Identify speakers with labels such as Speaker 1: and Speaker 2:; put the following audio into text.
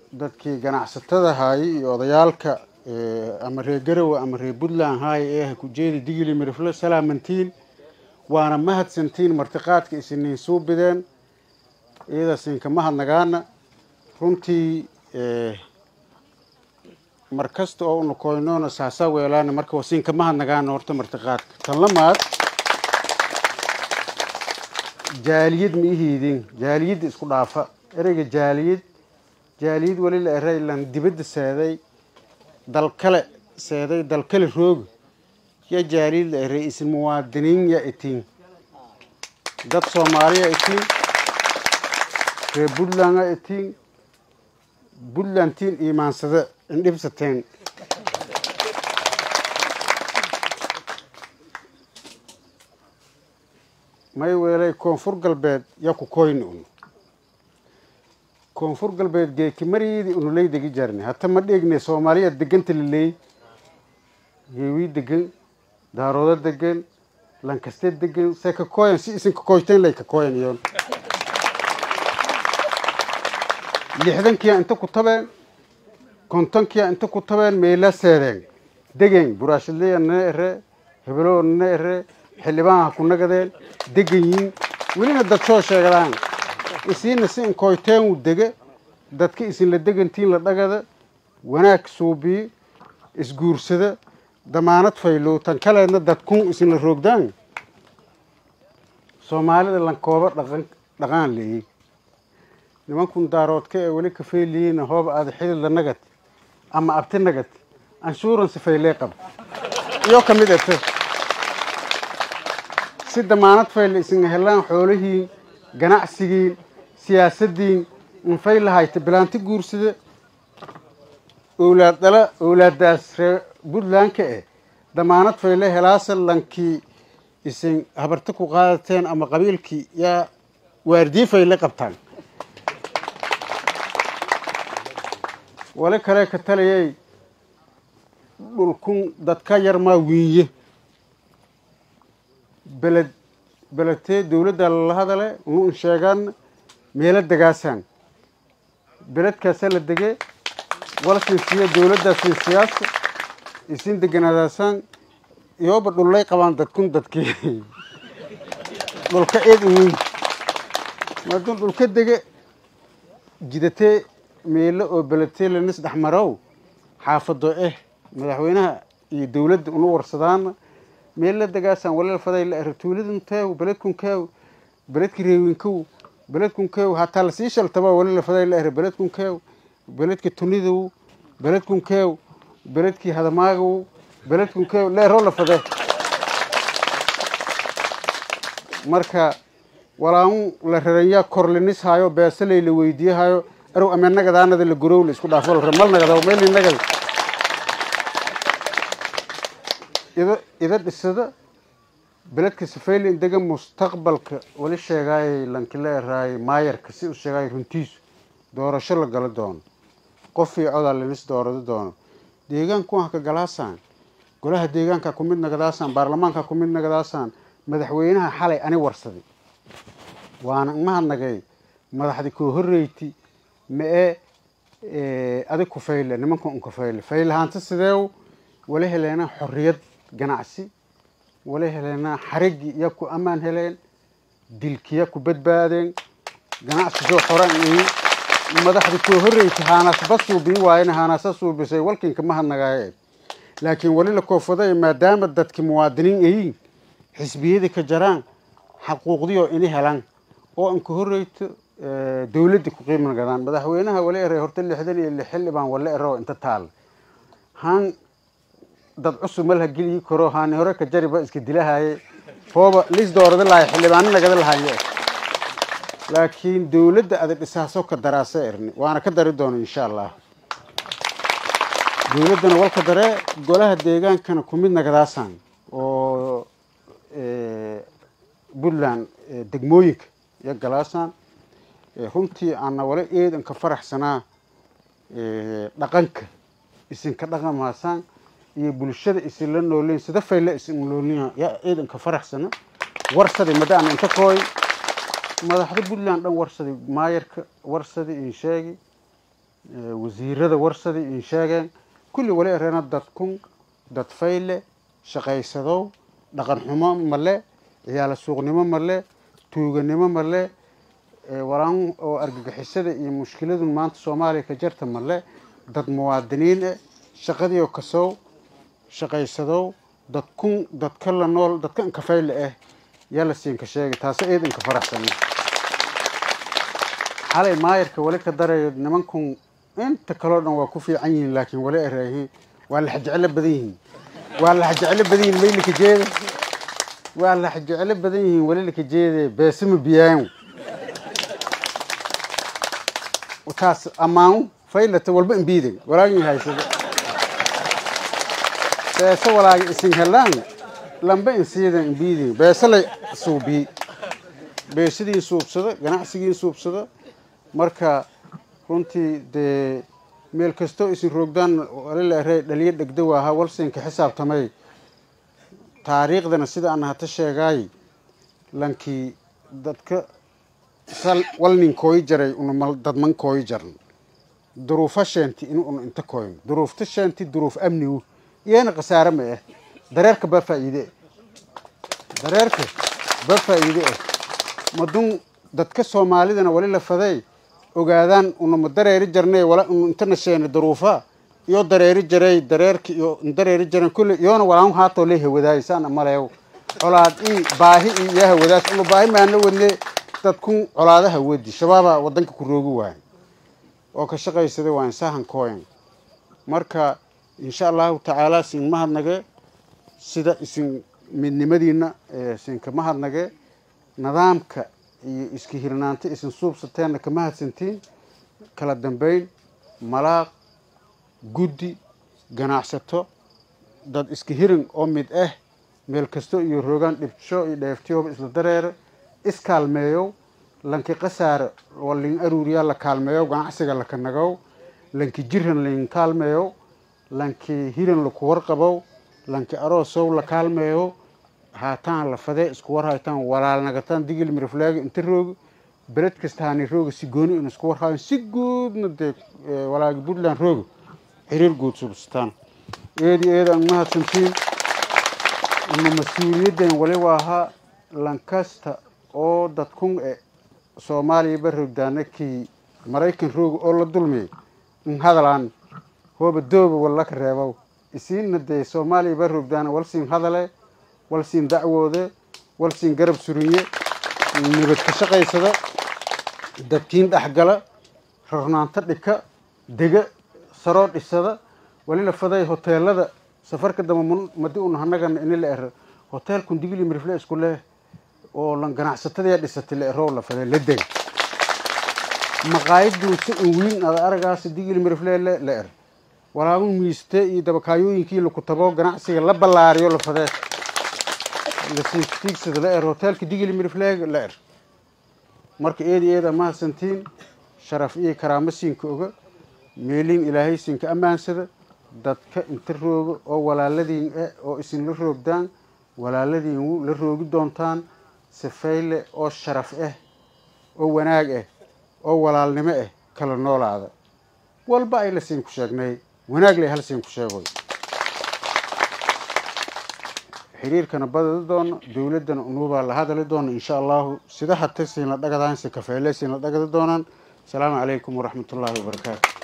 Speaker 1: dadkii ganacsatada haayay iyo odayaalka ama reer garowe ama reer puntland haaya ee ah kujeeda digili mirifle salaamantiin waana mahadsantiin martiqaadka isiniin suubideen iyadaasinka mahadnagaana runtii mar kasta oo una koynoona saasaa weelaana marka wasinka mahadnagaana horta martiqaadka tan lamaad jaaliyad ma ihiidin jaaliyadda isku dhaafa ereyga jaaliyad jaaliyad weli la eray lan dibadda seeday dal kale seeday dal kale rooga ya jaaliyad la eray isin muwaadiniin ya itiin dad soomaaliya itiin reer puntland ya itiin puntlandtiin iimaansada indhibsateen may weelay koonfur galbeed yaa ku koyni un koonfur galbeed geeki mariyadii unuley degi jarni hata ma dheegne soomaaliya deganta laleey yeewii degan daaroodo degan lankaste degan se ka koyan si isin kakoyteen lay ka koyan iyoon lixdankiya inta ku tabeen kontonkiya inta ku tabeen meela seedeen degen buraashadleya nana ere hebeloo nana ere xildhibaanha ku nagadeen degan yiin welina dad soo sheegadaan isiina si inkoyteen uu dege dadka isinla degantiin la dhagada wanaag suubiyo isguursada damaanad faylow tan kaleedna dadkun isinla roogdaan soomaalida lankooba dhaqan dhaqaan leeyey nimankun daaroodka ee weli kafeeliyiina hooba aada xidid la nagad ama abti nagad anshuuransi faylee qab iyo ka mid ete si damaanad fayle isin helaan xoolihiin ganacsigiin siyaasadiin infay lahayta bilaanti guursada owlaad dhala owlaadaas ree puntlandka eh damaanad fayle helaasa lankii isin habarti ku qaadateen ama qabiilkii yaa waardiye fayle qabtaan wali kale ka talayay dhulkun dadka yarmaa wiinye beled beledtee dowladda lala hadale unu in sheegaan meelo degaasaan beledkaasaa la dege wala sinsiya dowladdaa sinsiyaasa isin deganaadaasaan iyooba dhullay qabaan dadkun dadkii dhulka eed uweyn maadun dhulka dege jidatee meelo oo beledtee lanis dhexmarow xaafado eh madaxweynaha iyo dowladda unu warsadaana meella degaasaan walal faday la ere tuuladun teew beledkun keew beledki reewinkow beledkun keew hataa lasii shaltaba walala faday la ere beledkun keew beledki tunidow beledkun keew beledkii hadamaagow beledkun keew leeroo la fade marka walaamu la raranyaa korlinis haayo beesaley la weydiiyahayo arow ame nagadaanada la gurow la isku dhaafo la mal nagada meel nagada ida ida dhisada beledka safaylen dega mustaqbalka wali sheegaayay lankila eraayay maayarka si u sheegaayay runtiisu doorasho la galo doono qof iyo codaa lanis doorado doono deegaanku waa ka galaasaan golaha deegaanka ku mid nagadaasaan baarlamaanka ku mid nagadaasaan madaxweynaha xalay ani warsaday waana mahadnagay madaxdi koo horeyti ma-e adig ku fayle nimanka un ku fayle faylahaanta sideew wala heleena xorriyad ganacsi wala heleena xarigii iya ku ammaan heleen dilkiya ku badbaadeen ganacsi soo xoran iyo madaxdi koo horreysay haanaasba suubii waayena haanaasa suubisay walkinka mahadnagaaye laakiin wali la koofaday maadaama dadki muwaadiniin ayiin xisbiyadii ka jaraan xaquuqdii oo ini helaan oo an ka horreyto dowladda ku qiima nagadaan madaxweynaha wala eray horta lixdan iyo lix xildhibaan wala ero inta taal haan dad cusub malha geliyi karo haani hore ka jariba iska dilahaye hooba lis doorada lahay xildhibaano nagada lahaye laakiin dowladda ada dhisaaso ka daraasa erni waana ka dari doona insha allah dowladdana walka daree golaha deegaankana ku mid nagadaasaan oo puntland degmooyinka iyo galaasaan runtii aana wala eedan ka faraxsanaa dhaqanka isinka dhaqamaasaan iyo bulshada isinla nooleyn sida fayla isin noolniya yaa eedan ka faraxsana warsadi madaana inta kooy madaxda puntland dhan warsadi maayarka warsadi insheegi wasiirada warsadii in sheegeen kulli wali ereena dadkun dad fayle shaqaysadow dhaqan xumo male ciyaala suuqnimo male tuuganimo male walaan oo argagixisada iyo mushkiladun maanta soomaaliya ka jarta male dad muwaadiniin eh shaqadii oo kasow shaqaysadow dadkun dadka la nool dadka inka fayle ah yaa la siinka sheegay taasi eed inka faraxsana xalay maayarka wali ka darayo nimankun inta kaloo dhan waa ku fiican yihiin laakiin wali eraahiin waa laxjeclo badan yihiin waa laxjeclo badan yihiin maylika jeeda waa laxjeclo badan yihiin wali lika jeede beesima biyaan taas ammaan faylata walba imbiiday walaagin haysada beese walaaga isin helaan lamba insiidan imbiidin beese la suubiyi beesadii suubsada ganacsigii suubsada marka runtii dee meel kastoo isin roogdaan walilare dhaliyo dhegdow ahaa walsinka xisaabtamay taariikhdana sida aan hata sheegaay lankii dadka sal walnin kooyi jaray una dadman kooyi jaran duruufa sheenti in una inta kooyin duruufta sheenti duruuf amnigu iyana khasaare ma ah dareerka ba faa'iide dareerka ba faa'iide ah madun dadka soomaalidana wali la faday ogaadaan una ma dareeri jarnay wala unu intana sheena duruufa iyo dareeri jaray dareerka iyo dareeri jaran kulle iyoona walaan haatoo le hawadaay saan maleew colaad i baahi i iyo hawadaas unu baahi maana wadne dadkun colaadaha wadi shabaaba wadanka ku roogi waayo oo ka shaqaysada waa insahan kooyan marka insha allahu tacaala sin mahadnage sida isin midnimadiina isinka mahadnage nidaamka iyo iska hirnaanta isin suubsateenna ka mahadsantiin kala dambeyn malaaq guddi ganacsato dad iska hirin oo mid ah meel kasto iyo roogaan dhibsho iyo dheeftiyooba isla dareere iskaalmeeyow lanki qasaare oo lin aruuriyaa la kaalmeeyow ganacsiga laka nagow lanki jiran lin kaalmeeyow lanki hiran laku warqabow lanki aroosow la kaalmeeyow haataan la fadee isku war haytaan walaal nagataan digil miriflaaga inta rooga beled kasta haani rooga si gooni in isku war hayan si guudna dee walaagi puntland rooga xiriir guud substaan eedi eeda aan mahadsantiin ina mas-uuliyaddan waliba ahaa lankasta oo dadkun e soomaaliyaba roogdaana kii maraykan rooga oo la dulmiyay in hadalaan hooba dooba wallaka reebow isiinna dee soomaaliyaba roogdaana walsiin hadale walsiin dacwoode walsiin garab surinye nabad ka shaqaysada dabkiin dhexgala rarnaanto dhika dega saroo dhisada wali la faday hoteelada safarka damba madi un hanagana ini la ero hoteelkun digili mirifle isku leh oo lan ganacsatadaya dhisatay la erow la faday la dega maqaayaduusa un wiin ada aragaasa digili mirifle la er walaagun miiste iyo dabakaayooyinkii laku tabo ganacsiga la ballaariyo la fadee lasiigtiigsada la er hoteelka digili mirifleega la er marka eedi eeda mahadsantiin sharaf iyo karaamo siinka oga meeliin ilaahay siinka ammaansada dadka inta rooga oo walaaladiin eh oo isinla roogdaan walaaladiin la roogi doontaan sifayle oo sharaf ah oo wanaag ah oo walaalnimo ah kala noolaada walba ay la siin ku sheegnay wanaag lay hal siin ku sheegoy xiriirkana badadi doono dowladdana unuubaa la hadali doono insha allahu sida hata siin la dhagadahan si kafeele siin la dhagadi doonaan asalaamu calaykum waraxmat ullaahi wabarakaatu